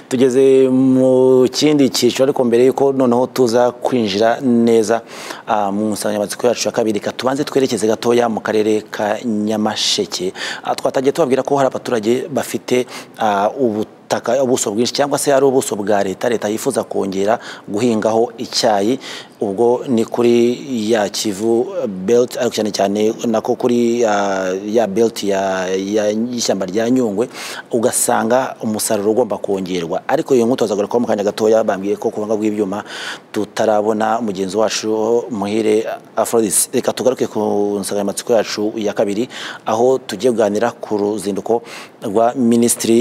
tugeze mu kindi cyiciro ariko mbere y'uko noneho tuza kwinjira neza ah, mu nsanganyamatsiko yacu ya kabiri reka tubanze twerekeze gatoya mu karere ka nyamasheke Ah, twatangiye tubabwira ko hari abaturage bafite ah, ubutaka ubuso bwinshi cyangwa se ari ubuso bwa leta leta yifuza kongera guhingaho icyayi ubwo ni kuri ya kivu belt ariko cyane cyane nako kuri ah, ya belt ya- ya- y'ishyamba rya nyungwe ugasanga umusaruro ugomba kongerwa ariko iyo nkuto zagarukaho mu kanya gatoya bambwiye ko ku buhanga bw'ibyuma tutarabona mugenzi wacu muhire Aphrodis reka tugaruke ku nsanganyamatsiko yacu ya kabiri aho tugiye kuganira ku ruzinduko rwa minisitiri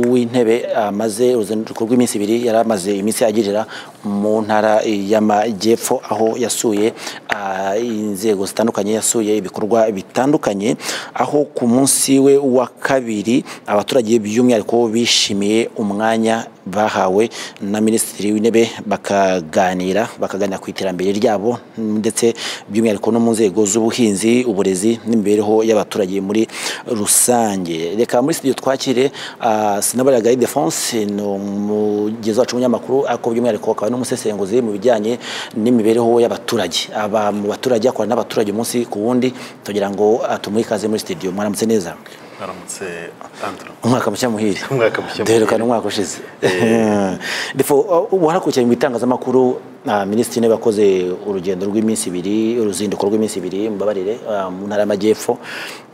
w'intebe amaze uruzinduko rw'iminsi ibiri yari amaze iminsi agirira mu ntara y'amajyepfo aho yasuye ah, inzego zitandukanye yasuye ibikorwa bitandukanye aho ku munsi we wa kabiri abaturage by'umwihariko bishimiye umwanya bahawe na minisitiri w'intebe bakaganira bakaganira ku iterambere ryabo ndetse by'umwihariko no mu nzego z'ubuhinzi uburezi n'imibereho y'abaturage muri rusange reka muri studio twakire ah, sinabara gayi defonse ni umugezi wacu w'umunyamakuru ariko by'umwihariko akaba n'umusesenguzi mu bijyanye n'imibereho y'abaturage aba mu baturage akorana n'abaturage umunsi ku wundi tugira ngo ah, tumuhe ikaze muri studio mwaramutse neza aramutse andro umwaka mushya muhire Umwaka mushya muhire. duherukana umwaka ushize defo uh, warakurikiye mu bitangazamakuru uh, minisitiri niba yakoze urugendo rw'iminsi ibiri uruzinduko rw'iminsi ibiri mbabarire uh, mu ntara y'amajyepfo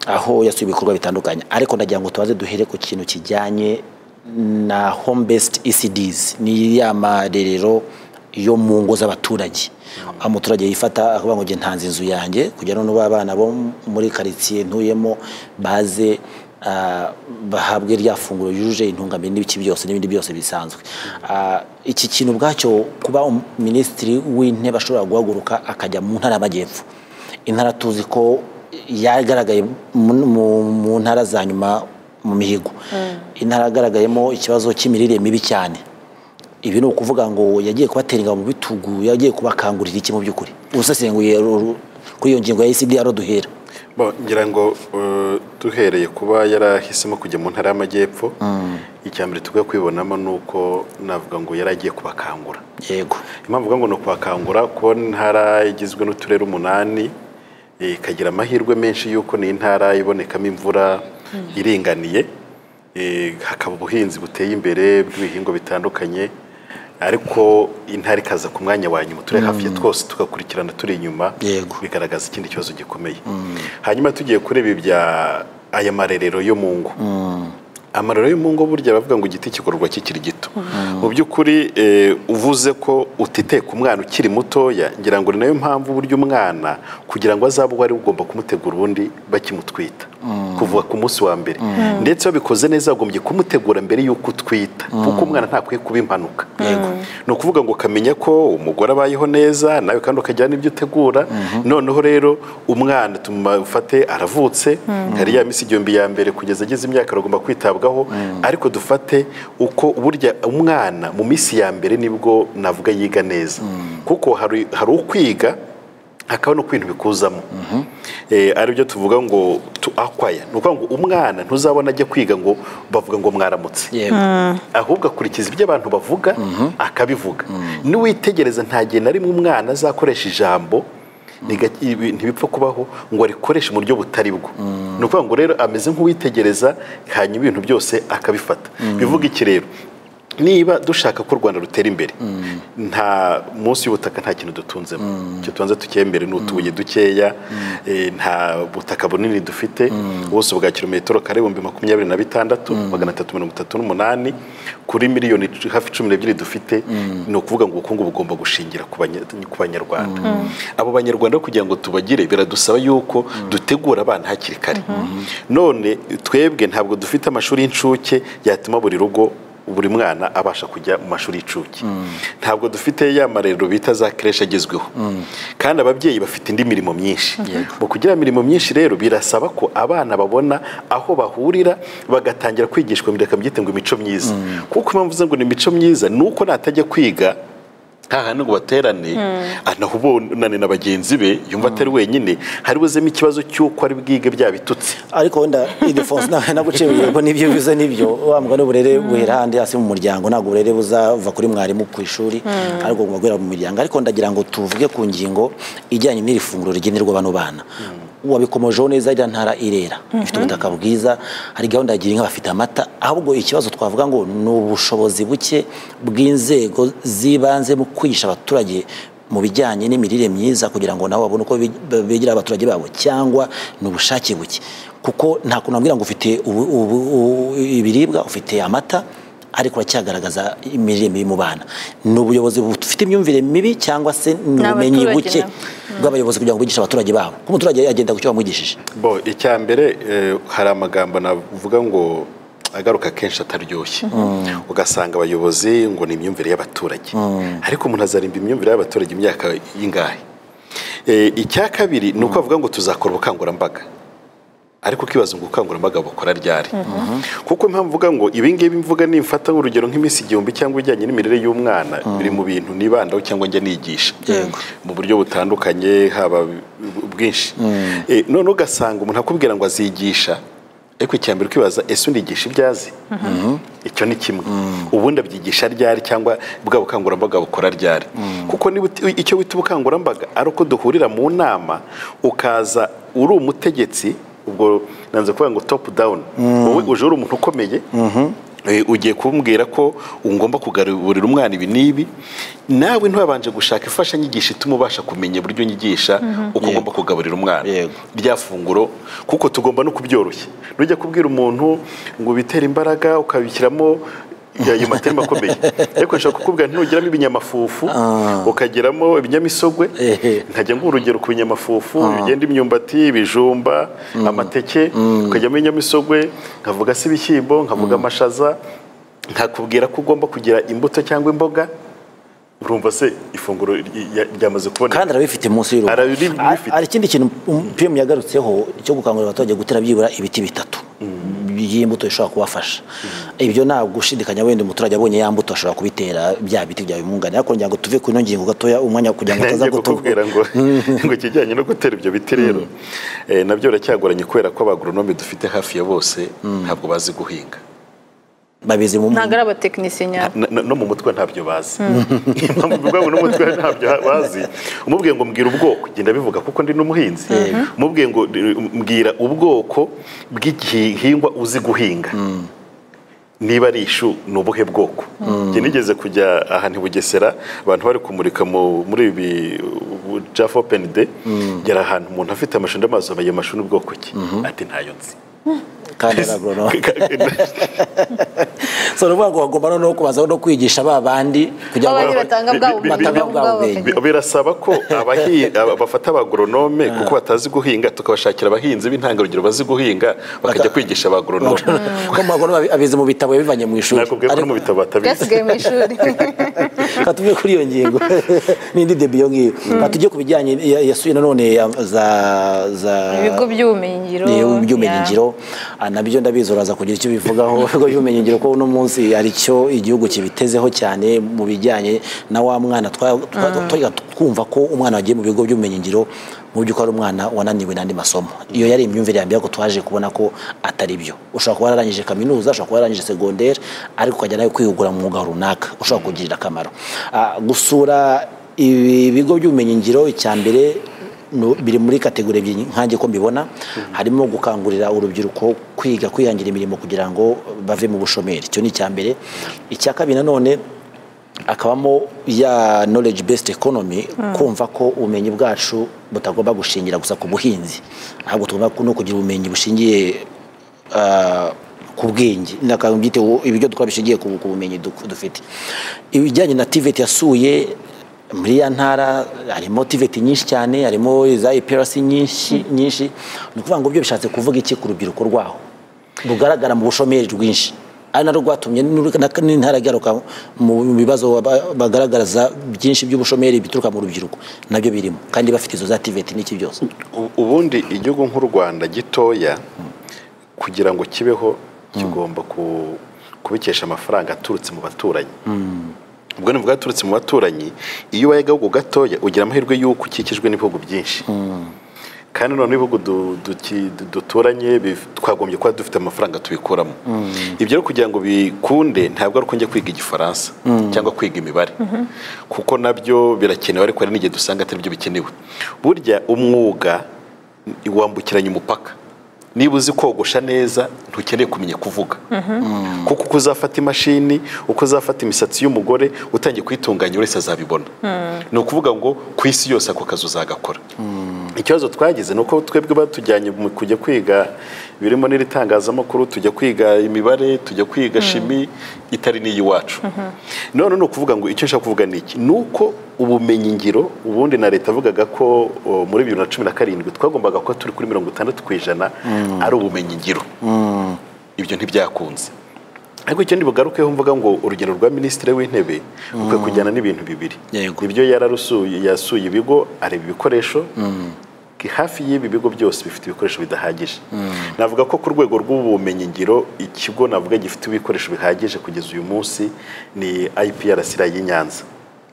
aho yasuye ibikorwa bitandukanye ariko ndagira ngo tubaze duhere ku kintu kijyanye na home based ecds ni ya marerero yo mu ngo z'abaturage aho umuturage yifata akavuga ngo njye ntanze inzu yanjye kugira noneho abana bo muri karitsiye ntuyemo baze ah, bahabwe rya funguro yujuje intungamubiri n'ibiki byose n'ibindi byose bisanzwe Ah, iki kintu ubwacyo kuba um- minisitiri w'intebe ashobora guhaguruka akajya mu ntara y'amajyepfo intara tuzi ko yagaragaye mu- mu- mu ntara za nyuma mu mihigo intara yagaragayemo ikibazo cy'imirire mibi cyane ibi ni ukuvuga ngo yagiye kubatera ingabo mu bitugu yagiye kubakangurira iki mu by'ukuri ubusesenguye ru- ru- kuri iyo ngingo ya icdr duhera Bo, ngira ngo eh, duhereye kuba yarahisemo kujya mu ntara y'amajyepfo icya mbere tujya kwibonamo ni uko navuga ngo yari agiye kubakangura yego impamvu uvuga ngo ni ukubakangura kubona intara igizwe n'uturere umunani eh, ikagira amahirwe menshi y'uko ni intara ibonekamo imvura iringaniye eh, hakaba ubuhinzi buteye imbere bw'ibihingwa bitandukanye ariko intara ikaza ku mwanya wa nyuma turere hafi ya twose tugakurikirana turi inyuma Yego. bigaragaza ikindi kibazo gikomeye hanyuma tugiye kureba ibya aya marerero yo mu ngo amarero yo mu ngo burya baravuga ngo igiti kigororwa kikiri gito mu by'ukuri eh, uvuze ko utite ku mwana ukiri mutoya ngira ngo ni nayo mpamvu burya umwana kugira ngo azabe uwo ari we ugomba kumutegura ubundi bakimutwita kuva ku munsi wa mbere ndetse wabikoze neza wagombye kumutegura mbere y'uko utwita kuko umwana ntakwiye kuba impanuka ni ukuvuga ngo ukamenya ko umugore abayeho neza nawe kandi ukajyana ibyo utegura noneho rero umwana tumufate aravutse hari ya minsi igihumbi ya mbere kugeza ageze imyaka aragomba kwitabwaho ariko dufate uko burya umwana mu minsi ya mbere nibwo navuga yiga neza kuko hari hari ukwiga hakaba no kwintu bikuzamo Eh, ari byo tuvuga ngo tu akwaya ni ukuvuga ngo umwana ntuzabona ajya kwiga ngo bavuga ngo mwaramutse yego ahubwo akurikiza ibyo abantu bavuga akabivuga niwitegereza nta gihe na rimwe umwana azakoresha ijambo riga- ibi- ntibipfa kubaho ngo arikoreshe mu buryo butari bwo ni ukuvuga ngo rero ameze nk'uwitegereza hanyuma ibintu byose akabifata bivuga iki rero niba dushaka ko u rwanda rutera imbere nta munsi y'ubutaka nta kintu dutunzemo icyo tubanza tukembere ni utubuye dukeya eh, nta butaka bunini dufite ubuso bwa kilometero kare ibihumbi makumyabiri na bitandatu magana atatu mirongo itatu n'umunani kuri miliyoni c- hafi cumi n'ebyiri dufite ni ukuvuga ngo ubukungu bugomba gushingira ku banya- ku banyarwanda abo banyarwanda kugira ngo tubagire biradusaba yuko dutegura abana hakiri kare none twebwe ntabwo dufite amashuri y'incuke yatuma buri rugo buri mwana abasha kujya mu mashuri y'incuke ntabwo dufite ya marerero bita za kereshi agezweho kandi ababyeyi bafite indi mirimo myinshi mu kugira mirimo myinshi rero birasaba ko abana babona aho bahurira bagatangira kwigishwa mbere akabyita ngo imico myiza kuko impamvu uvuze ngo ni imico myiza ni uko natajya kwiga nta hantu ngo baterane anahubonane na bagenzi be yumva atari wenyine hari buzemo ikibazo cy'uko ari bwige bya bitutsi ariko wenda idefonse naguciye ngo nibyo biza nibyo wa mugani w'uburere buhera ahandi hasi mu muryango ntabwo uburere buzava kuri mwarimu ku ishuri ariko bugomba guhera mu muryango ariko ndagira ngo tuvuge ku ngingo ijyanye n'iri funguro rigenerwa bano bana wabikomojeho neza iriya ntara irera ifite ubutaka bwiza hari gahunda ya girinka bafite amata ahubwo ikibazo twavuga ngo ni ubushobozi buke bw'inzego z'ibanze mu kwigisha abaturage mu bijyanye n'imirire myiza kugira ngo nabo babone uko bi- begera abaturage babo cyangwa ni ubushake buke kuko nta kuntu wambwira ngo ufite ubu- ubu- u- ibiribwa ufite amata ariko uracyagaragaza imirire mibi mu bana ni ubuyobozi bufite imyumvire mibi cyangwa se ni ubumenyi N'abaturage buke nabo. bw'abayobozi kugira ngo bigishe abaturage babo kuko umuturage agenda ku cyo wamwigishije bo icya mbere eh, hari amagambo navuga ngo agaruka kenshi ataryoshye ugasanga abayobozi ngo ni imyumvire y'abaturage ariko umuntu azarimba imyumvire y'abaturage imyaka y'ingahe Eh, icya kabiri ni uko bavuga ngo tuzakora ubukangurambaga ariko ukibaza ngo ubukangurambaga bukora ryari kuko impamvu mvuga ngo ibingibi mvuga nimfata urugero nk'iminsi igihumbi cyangwa ijyanye n'imirire y'umwana biri mu bintu nibandaho cyangwa njya nigisha mu buryo butandukanye haba bwinshi Eh, none ugasanga umuntu akubwira ngo azigisha ariko icya mbere ukibaza ese unigisha ibyo azi icyo ni kimwe ubundi abyigisha ryari cyangwa bwa bukangurambaga bukora ryari kuko niba uti- icyo wita ubukangurambaga ari uko duhurira mu nama ukaza uri umutegetsi ubwo nanze kuvuga ngo topu dawuni wowe uje uri umuntu ukomeye eh, ugiye kumbwira ko ugomba kugaburira umwana ibi n'ibi nawe ntiwabanje gushaka imfashanyigisho ituma ubasha kumenya uburyo nyigisha uko ugomba kugaburira umwana Yego. rya funguro kuko tugomba no kubyoroshya nujya kubwira umuntu ngo bitere imbaraga ukabishyiramo ayo matemba akomeye ariko nshobora kukubwira ntugiramo ibinyamafufu ukagiramo ibinyamisogwe Ehe. nkajya nguha urugero ku binyamafufu bigenda imyumbati ibijumba amateke ukajyamo ibinyamisogwe nkavuga se ibishyimbo nkavuga amashaza nkakubwira ko ugomba kugira imbuto cyangwa imboga urumva se ifunguro ry- ry- ryamaze kuboneka kandi arabifite munsi y'urugo Arabiri- Ari- bifite. hari ikindi kintu um, pm yagarutseho cyo gukangurira abaturage gutera byibura ibiti bitatu by'imbuto bishobora kubafasha ibyo nta gushidikanya wenda umuturage abonye ya mbuto ashobora kubitera bya biti bya bimwunganira ariko ngira ngo tuve ku ino ngingo gatoya umwanya kugira ngo ataza nanjye gutuka kukubwira ngo ngo ikijyanye no gutera ibyo biti rero eh, nabyo biracyagoranye kubera ko abagoronome dufite hafi ya bose ntabwo bazi guhinga babizi mu ntabwo ari abatekinisiye nyabo Na- na- no mu mutwe ntabyo bazi impamvu bivuga ngo no mu mutwe ntabyo bazi umubwiye ngo mbwira ubwoko genda bivuga kuko ndi n'umuhinzi umubwiye ngo eh, mbwira ubwoko bw'igihingwa uzi guhinga niba ari ishu ni ubuhe bwoko njye nigeze kujya ahantu i bugesera abantu bari kumurika mu- muri ibi uh, jaffa open day ngera ahantu umuntu afite amashu ndamazi ayo mashu n'ubwoko ki ati ntayo nzi kandi ari agronome so ni ukuvuga ngo bagomba noneho kubazaho no kwigisha ba bandi kugira ngo Baba ari batanga bwa bumenyi, batanga bwa bwa bumenyi. bumenyi Bi- birasaba ko abahi- aba- bafata abagoronome kuko batazi guhinga tukabashakira abahinzi b'intangarugero bazi guhinga bakajya kwigisha abagoronome ko mu magororero abizi mu bitabo yabivanye mu ishuri nakubwiye ko no Ariko- mu bitabo batabizi byasigaye mu ishuri Reka tuve kuri iyo ngingo n'indi debi iyo ngiyo Reka tujye ku bijyanye ya- yasuye nanone ya- za za ibigo by'ubumenyingiro ibigo by'ubumenyingiro Ah, nabyo ndabizi uraza kugira icyo bivugaho ibigo by'ubumenyingiro ko uno munsi hari icyo igihugu kibitezeho cyane mu bijyanye na wa mwana twa- twa- twa- twumva ko umwana wagiye mu bigo by'ubumenyingiro mu by'ukuri ari umwana wananiwe n'andi masomo iyo yari imyumvire ya mbere ariko twaje kubona ko atari byo ushobora kuba wararangije kaminuza ushobora kuba wararangije segonderi ariko ukajya nawe kwihugura mu mwuga runaka ushobora kugirira akamaro Ah, gusura ibi bigo by'ubumenyingiro icya mbere no- biri muri kategori ebyiri nkange ko mbibona harimo gukangurira urubyiruko kwiga kwihangira imirimo kugira ngo bave mu bushomeri icyo ni icya mbere icya kabiri nanone akabamo ya knowledge based economy kumva ko ubumenyi bwacu butagomba gushingira gusa ku buhinzi ahubwo tugomba no kugira ubumenyi bushingiye ah, ku bwenge n'akantu byite wo- ibyo dukora bishingiye ku ku bumenyi duk- dufite ibijyanye na tiveti yasuye muri ya ntara harimo tiveti nyinshi cyane harimo za ipirasi nyinshi nyinshi ni ukuvuga ngo byo bishatse kuvuga iki ku rubyiruko rwaho rugaragara mu bushomeri rwinshi ari narwo rwatumye n'uru- na- n'intara igaruka mu bibazo ba- bagaragaza byinshi by'ubushomeri bituruka mu rubyiruko nabyo birimo kandi bafite izo za tiveti n'iki byose U- ubundi igihugu nk'u rwanda gitoya kugira ngo kibeho kigomba ku- kubikesha amafaranga aturutse mu baturanyi ubwo ni bwaturutse mu baturanyi iyo ubaye agahugu gatoya ugira amahirwe y'uko ukikijwe n'ibihugu byinshi kandi none ibihugu du- duki- du- duturanye bif- twagombye kuba dufite amafaranga tubikuramo ibyo rero kugira ngo bikunde ntabwo ari uko njya kwiga igifaransa cyangwa kwiga imibare kuko nabyo birakenewe ariko hari n'igihe dusanga atari byo bikenewe burya umwuga wambukiranya umupaka niba uzi kogosha neza ntukeneye kumenya kuvuga kuko uko uzafata imashini uko uzafata imisatsi y'umugore utangiye kuyitunganya wese azabibona ni ukuvuga ngo ku isi yose ako kazi uzagakora ikibazo twagize ni uko twebwe batujyanye mu kujya kwiga birimo n'iri tangazamakuru tujya kwiga imibare tujya kwiga shimi itari n'iy'iwacu none ni ukuvuga ngo icyo nshaka kuvuga ni iki ni uko ubumenyingiro ubundi na leta yavugaga ko o, muri bibiri na cumi na karindwi twagombaga kuba turi kuri mirongo itandatu ku ijana ari ubumenyingiro ibyo ntibyakunze ariko icyo ntibugarukeho mvuga ngo urugendo rwa minisitiri w'intebe rukwiye kujyana n'ibintu bibiri Yego. ibyo yararusuye yasuye ibigo areba ibikoresho hafi y'ibi bigo byose bifite ibikoresho bidahagije navuga ko ku rwego rw'ubumenyingiro ikigo navuga gifite ibikoresho bihagije kugeza uyu munsi ni IPRC y'i Nyanza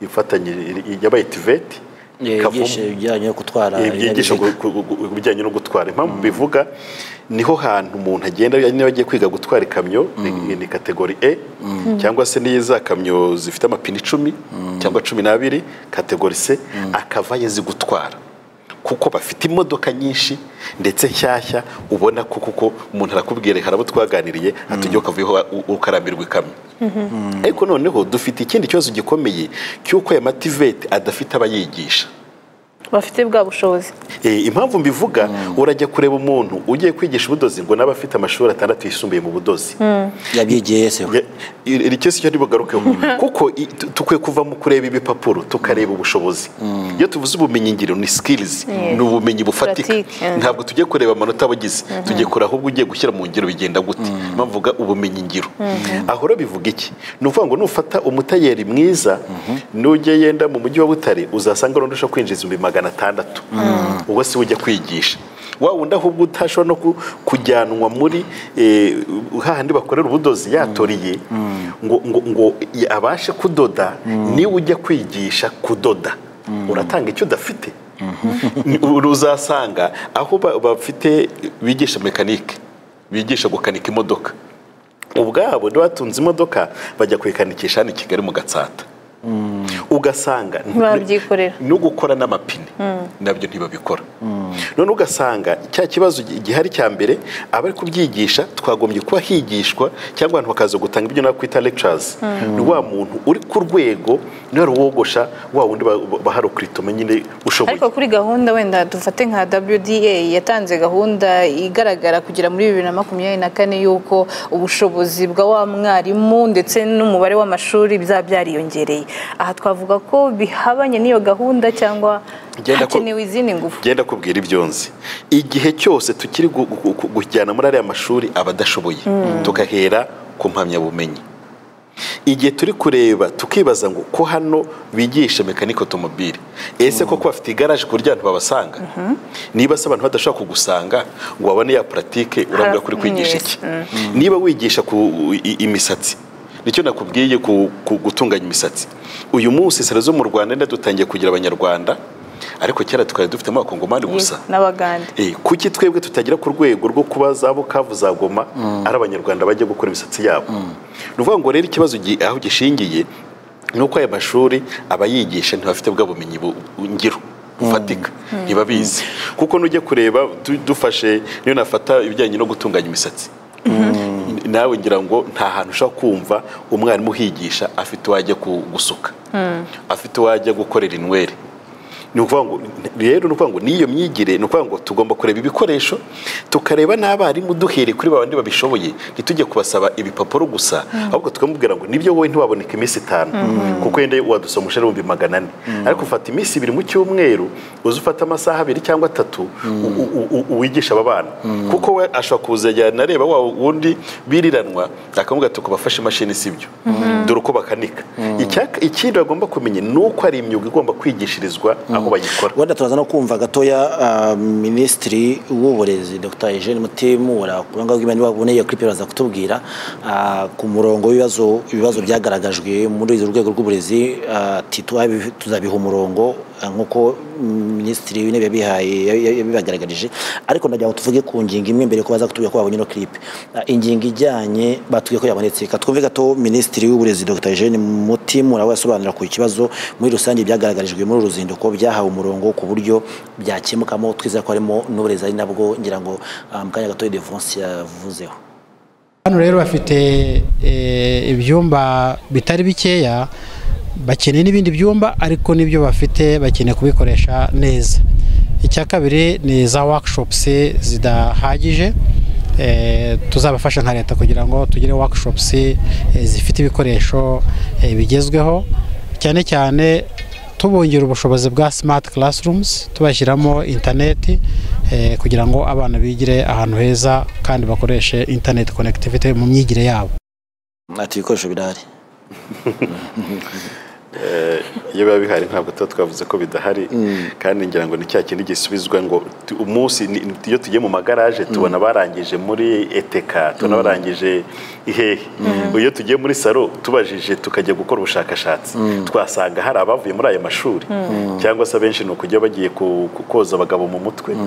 ifatanyije yabaye tiveti yigisha ibijyanye no gutwara ibyigisho ibinyabiziga. bijyanye no gutwara impamvu bivuga niho hantu umuntu agenda niba agiye kwiga gutwara ikamyo ni- ni kategori e cyangwa se n'iyo za kamyo zifite amapine icumi cyangwa cumi n'abiri kategori c akava azi gutwara kuko bafite imodoka nyinshi ndetse nshyashya ubona ko kuko umuntu arakubwira hari abo twaganiriye atujya ukavuyeho u- ukarambirwa ikamyo ariko noneho dufite ikindi kibazo gikomeye cy'uko aya mativeti adafite abayigisha bafite bwa bushobozi Eh, impamvu mbivuga urajya kureba umuntu ugiye kwigisha ubudozi ngo nabe afite amashuri atandatu yisumbuye mu budozi yabyigiye yese we. Ya- iri iri cyose icyo ntibugarukeho kuko i- tu- dukwiye kuva mu kureba ibipapuro tukareba ubushobozi iyo tuvuze ubumenyingiro ni skills Yes. ni ubumenyi bufatika Pratique, yeah. ntabwo tujye kureba amanota abagize tujye kureba ahubwo ugiye gushyira mu ngiro bigenda gute mpavuga ubumenyingiro aho rero bivuga iki ni ukuvuga ngo nufata umutayeri mwiza nujya yenda mu mujyi wa butare uzasanga rundi ushobora kwinjiza ibihumbi magana atandatu ubwo si we ujya kwigisha wa wundi ahubwo utashobora no ku- kujyanwa muri eh, hahandi bakorera ubudozi yatoriye ngo, ngo, ngo abashe kudoda niwe ujya kwigisha kudoda uratanga icyo udafite uru uzasanga aho ba- bafite bigisha mekanike bigisha gukanika imodoka ubwabo niba batunze imodoka bajya kuyikanikisha hano i kigali mu gatsata ugasanga Babyikorera. no gukora n'amapine nabyo ntibabikora none ugasanga cya kibazo gi- gihari cya mbere abari kubyigisha twagombye kuba higishwa cyangwa abantu bakaza gutanga ibyo nakwita lectures ni wa muntu uri ku rwego niwe wari uwogosha wa wundi ba- baharokritume nyine ushoboye ariko kuri gahunda wenda dufate nka WDA yatanze gahunda igaragara kugera muri bibiri na makumyabiri na kane y'uko ubushobozi bwa wa mwarimu ndetse n'umubare w'amashuri bizaba byariyongereye aha twavuga ko bihabanye n'iyo gahunda cyangwa Genda ko- hakenewe izindi ngufu genda kubwira ibyo nzi igihe cyose tukiri gu- gu- gu- kujyana muri ariya mashuri abadashoboye tugahera ku mpamyabumenyi igihe turi kureba tukibaza ngo ko hano bigisha mekanike otomobile ese koko bafite igaraje ku buryo abantu babasanga niba se abantu badashobora kugusanga ngo babone ya puratike urabura kuri kwigisha iki niba wigisha ku i- imisatsi nicyo nakubwiye ku, ku gutunganya imisatsi uyu munsi sero zo mu rwanda nda dutangiye kugira abanyarwanda ariko kera tukaba dufitemo abakongomani gusa n'abagande Eh, kuki twebwe tutagira ku rwego rwo kuba za bukavu za goma ari abanyarwanda bajya gukora imisatsi yabo ni ukuvuga ngo rero ikibazo gi- aho gishingiye ni uko aya mashuri abayigisha ntibafite bwa bumenyi bu- ngiro bufatika ntibabizi kuko nujya kureba du- dufashe niyo nafata ibijyanye no gutunganya imisatsi nawe ngira ngo nta hantu ushobora kumva umwarimu uhigisha afite uwajya ku- gusuka afite uwajya gukorera inwere ni ukuvuga ngo rero ni ukuvuga ngo n'iyo myigire ni ukuvuga ngo tugomba kureba ibikoresho tukareba n'abarimu duhereye kuri babandi babishoboye ntitujye kubasaba ibipapuro gusa ahubwo tukamubwira ngo nibyo wowe ntiwaboneka iminsi itanu kuko wenda wadusoma umushahara w'ibihumbi magana ane ariko ufata iminsi ibiri mu cyumweru uze ufate amasaha abiri cyangwa atatu u- u- u- u- wigisha aba bana kuko we ashobora kuza ajyana areba wa wundi biriranwa akamubwira ati kubafashe imashini si byo dore uko bakanika Icyaka- ikindi bagomba kumenya ni uko hari imyuga igomba kwigishirizwa abo aho bayikora wenda turaza no kumva gatoya ah, minisitiri w'uburezi dr eugene mutimura ku rubuga rw'imana baboneye iyo clip baza kutubwira ah, ku murongo w'ibibazo ibibazo byagaragajwe muri uru rwego rw'uburezi ah, ati tuzabi- tuzabiha umurongo ah, nk'uko minisitiri w'intebe yabihaye ya- yabibagaragarije ariko ndagira ngo tuvuge ku ngingo imwe mbere ko baza kutubwira ko babonye ino clip Ah, ingingo ijyanye batubwiye ko yabonetse ka twumve gato minisitiri w'uburezi dr eugene mutimura we asobanura ku kibazo muri rusange byagaragarijwe muri uru ruzinduko byahawe umurongo ku buryo byakemukamo twizera ko harimo n'uburezi ari nabwo ngira ngo ah, mu kanya gato defonse yavuzeho hano rero bafite eh, ibyumba bitari bikeya bakeneye n'ibindi byumba ariko nibyo bafite bakeneye kubikoresha neza icya kabiri ni za workshops zidahagije eh, tuzabafasha nka leta kugira ngo tugire workshops eh, zifite ibikoresho eh, bigezweho cyane cyane tubongerera ubushobozi bwa smart classrooms tubashyiramo interineti eh, kugira ngo abana bigire ahantu heza kandi bakoreshe internet connectivity mu myigire yabo ati ibikoresho birahari iyo biba bihari ntabwo tuba twavuze ko bidahari kandi ngira ngo ni cya kindi gisubizwa ngo tu- umunsi ni- ni- iyo tugiye mu magaraje tubona barangije muri eteka tubona barangije ihehe iyo tugiye muri saro tubajije tukajya gukora ubushakashatsi twasanga hari abavuye muri aya mashuri cyangwa se abenshi ni ukujya bagiye ku- ku- koza abagabo mu mutwe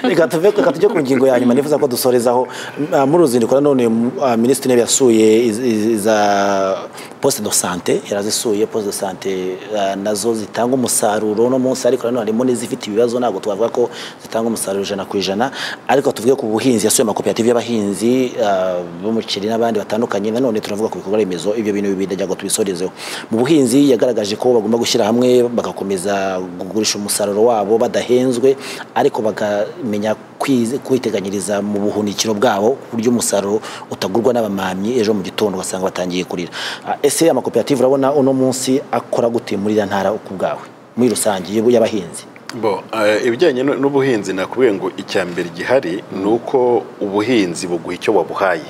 reka tuve reka tujye ku ngingo ya nyuma nifuza ko dusorezaho Ah, muri uru ruzinduko nanone ah, minisitiri w'intebe yasuye iz- iz- za poste de sante yarazisuye poste de sante ah, nazo zitanga umusaruro uno munsi ariko nanone harimo n'izifite ibibazo ntabwo twavuga ko zitanga umusaruro ijana ku ijana ariko tuvuge ku buhinzi yasuye amakoperative y'abahinzi ah, b'umuceri n'abandi batandukanye nanone turavuga ku bikorwa remezo ibyo bintu bibiri ndagira ngo tubisorezeho mu buhinzi yagaragaje ko bagomba gushyira hamwe bagakomeza kugurisha umusaruro wabo badahenzwe ariko bakamenya kwize- kwiteganyiriza mu buhunikiro bwabo ku buryo umusaruro utagurwa n'abamamyi ejo mu gitondo ugasanga batangiye kurira Ah, ese amakoperative urabona uno munsi akora gute muri iriya ntara ku bwawe muri rusange y'ab- y'abahinzi Bo, eh, ibijyanye nu- n'ubuhinzi nakubwiye ngo icya mbere gihari ni uko ubuhinzi buguha icyo wabuhaye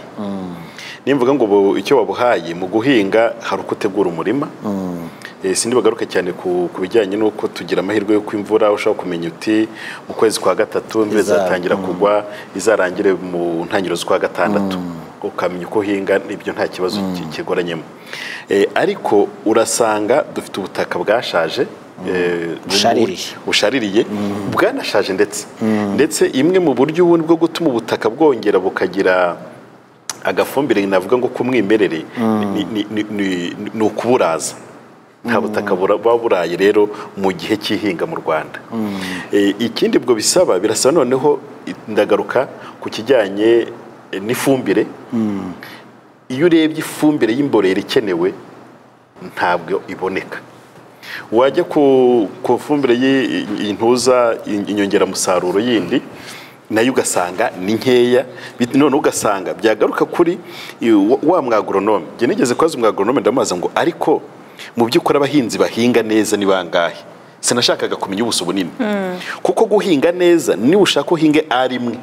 nimvuga ngo bu- icyo wabuhaye mu guhinga hari uko utegura umurima Eh, sindi bagaruke cyane ku ku bijyanye n'uko tugira amahirwe y'uko imvura ushobora kumenya uti mu kwezi kwa gatatu imvura Izaba, izatangira kugwa izarangire mu ntangiriro z'ukwa gatandatu ukamenya uko uhinga ibyo nta kibazo ki- kigoranyemo Eh, ariko urasanga dufite ubutaka bwashaje eh, Bushaririye. bushaririye bwanashaje ndetse ndetse imwe mu buryo ubundi bwo gutuma ubutaka bwongera bukagira agafumbire navuga ngo k'umwimerere ni- ni- ni- ni- ni ukuburaza nta butaka bura- buba buraye rero mu gihe cy'ihinga mu rwanda Eh, ikindi ubwo bisaba birasaba noneho ndagaruka ku kijyanye eh, n'ifumbire iyo urebye ifumbire y'imborera ikenewe ntabwo iboneka wajya ku ku fumbire y'i- intuza in- inyongeramusaruro yindi nayo ugasanga ni nkeya bit- none ugasanga byagaruka kuri i- wa- wa mwagoronome njye nigeze kubaza umwagoronome ndamubaza ngo ariko mu by'ukuri abahinzi bahinga neza ni bangahe sinashakaga kumenya ubuso bunini kuko guhinga neza niba ushaka uhinge ari imwe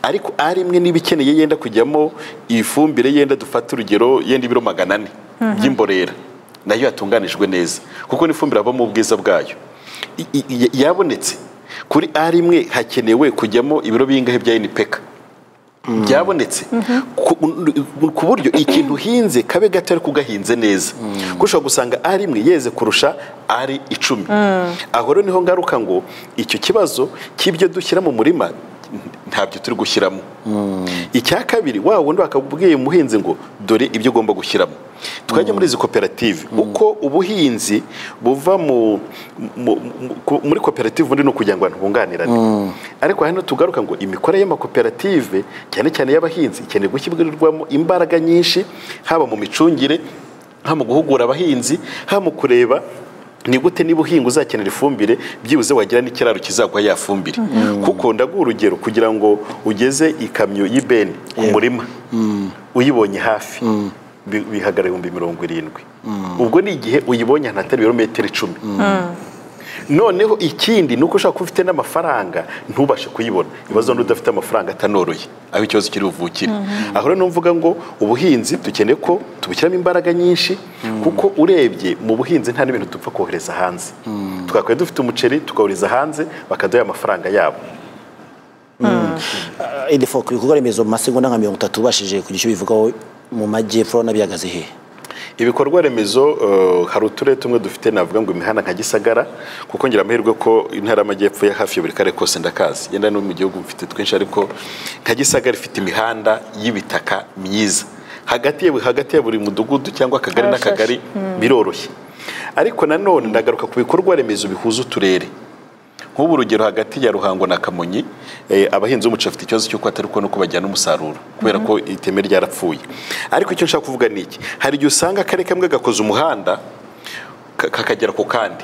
ariko ari imwe niba ikeneye yenda kujyamo ifumbire yenda dufata urugero yenda ibiro magana ane by'imborera nayo yatunganijwe neza kuko n'ifumbire habamo ubwiza bwayo I- i- i- yabonetse kuri ari imwe hakenewe kujyamo ibiro bingahe bya inipeka byabonetse ku ku buryo ikintu uhinze kabe gato ariko ugahinze neza kuko ushobora gusanga ari imwe yeze kurusha ari icumi aho rero niho ngaruka ngo icyo kibazo cy'ibyo dushyira mu murima ntabyo turi gushyiramo icya kabiri wa wundi bakabwiye umuhinzi ngo dore ibyo ugomba gushyiramo twajya muri izi koperative uko ubuhinzi buva mu mu- mu- ku- muri koperative ubundi ni ukugira ngo abantu bunganirane ariko hano tugaruka ngo imikorere y'amakoperative cyane cyane y'abahinzi ikeneye gushyirirwamo imbaraga nyinshi haba mu micungire haba mu guhugura abahinzi haba mu kureba ni gute niba uhinga uzakenera ifumbire byibuze wagira n'ikiraro kizaguha ya fumbire kuko ndaguha urugero kugira ngo ugeze ikamyo y'ibeni ku murima uyibonye hafi bi- bihagara ibihumbi mirongo irindwi ubwo ni igihe uyibonye ahantu hatari ibirometero icumi noneho ikindi ni uko ushobora kuba ufite n'amafaranga ntubashe kuyibona ibibazo n'udafite udafite amafaranga atanoroye aho ikibazo kiri buvukire aho rero numvuga ngo ubuhinzi dukeneye ko tubushyiramo imbaraga nyinshi kuko urebye mu buhinzi nta n'ibintu dupfa kohereza hanze twakwiye dufite umuceri tukawuriza hanze bakaduha amafaranga yabo idefo ku bikorwa remezo mu masegonda nka mirongo itatu ubashije kugira icyo bivugaho mu majyepfo n'abihagaze he ibikorwa remezo eh, hari uturere tumwe dufite navuga ngo imihanda nka gisagara kuko ngira amahirwe ko intara y'amajyepfo ya hafi ya buri karere kose ndakazi yenda no mu gihugu mfite twinshi ariko nka gisagara ifite imihanda y'ibitaka myiza hagati ya hagati ya buri mudugudu cyangwa akagari Harashashe. n'akagari biroroshye ariko nanone ndagaruka ku bikorwa remezo bihuza uturere nk'ubu urugero hagati ya ruhango na kamonyi eh, abahinzi b'umuceri bafite ikibazo cy'uko atari kubona uko bajyana umusaruro kubera ko iteme ryarapfuye ariko icyo nshaka kuvuga ni iki hari igihe usanga akarere kamwe gakoze umuhanda ka- kakagera ku kandi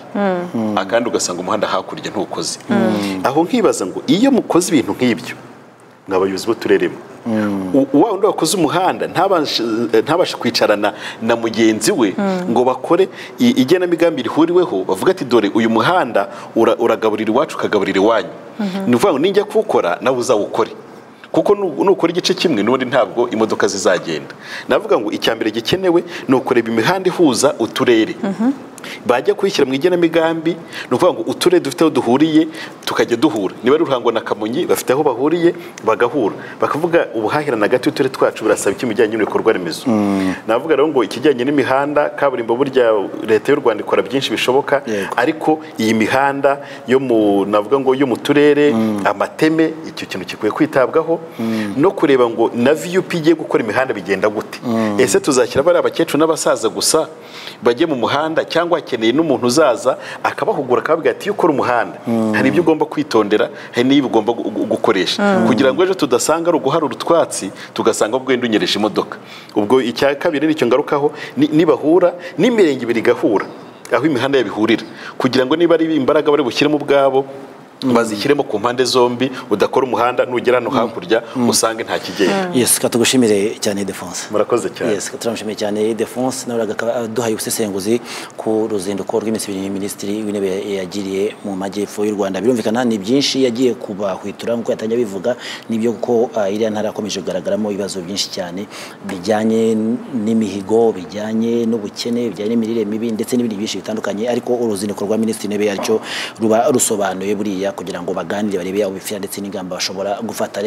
akandi ugasanga umuhanda hakurya ntukoze aho nkibaza ngo iyo mukoze ibintu nk'ibyo mwa bayobozi b'uturere mwe U- wa wundi wakoze umuhanda ntabashe ntabashe kwicarana na mugenzi we ngo bakore i- igenamigambi rihuriweho bavuga ati dore uyu muhanda ura- uragaburira iwacu ukagaburira iwanyu ni ukuvuga ngo nijya kuwukora nawe uzawukore kuko nu- nukora igice kimwe n'ubundi ntabwo imodoka zizagenda navuga ngo icya mbere gikenewe ni ukureba imihanda ihuza uturere bajya kuyishyira mu igenamigambi ni ukuvuga ngo uturere dufite aho duhuriye tukajya duhura niba ari ruhango na kamonyi bafite aho bahuriye bagahura bakavuga ubuhahirane hagati y'uturere twacu burasaba iki mu bijyanye n'ibikorwa remezo navuga rero ngo ikijyanye n'imihanda kaburimbo burya leta y'u rwanda ikora byinshi bishoboka Yego. ariko iyi mihanda yo mu navuga ngo yo mu turere amateme icyo kintu gikwiye kwitabwaho no kureba ngo na viyupi igiye gukora imihanda bigenda gute ese tuzashyira bari abakecuru n'abasaza gusa bajye mu muhanda cyangwa hakeneye n'umuntu uzaza akabahugura akababwira ati iyo ukora umuhanda hari ibyo ugomba kwitondera hari n'iyo ugomba gu- gu- gukoresha kugira ngo ejo tudasanga ari uguharura utwatsi tugasanga ubwenda unyereje imodoka ubwo icya kabiri nicyo ngarukaho ni- nibahura n'imirenge ibiri igahura aho imihanda yabihurira kugira ngo niba ari imbaraga bari bushyiremo ubwabo bazishyiremo ku mpande zombi udakora umuhanda nugera hano hakurya usange nta kigenda yes katugushimire cyane defonse murakoze cyane yes turamushimiye cyane defonse nawe akaba aduhaye ubusesenguzi ku ruzinduko rw'iminsi ibiri minisitiri w'intebe yagiriye mu majyepfo y'u rwanda birumvikana ni byinshi yagiye kubahwitura nk'uko yatangiye abivuga nibyo kuko ah, iriya ntara yakomeje kugaragaramo ibibazo byinshi cyane bijyanye n'imihigo bijyanye n'ubukene bijyanye n'imirire mibi ndetse n'ibindi byinshi bitandukanye ariko uruzinduko rwa minisitiri w'intebe yaryo ruba rusobanuye buriya kugira ngo baganire barebe ubifira ndetse n'ingamba bashobora gufata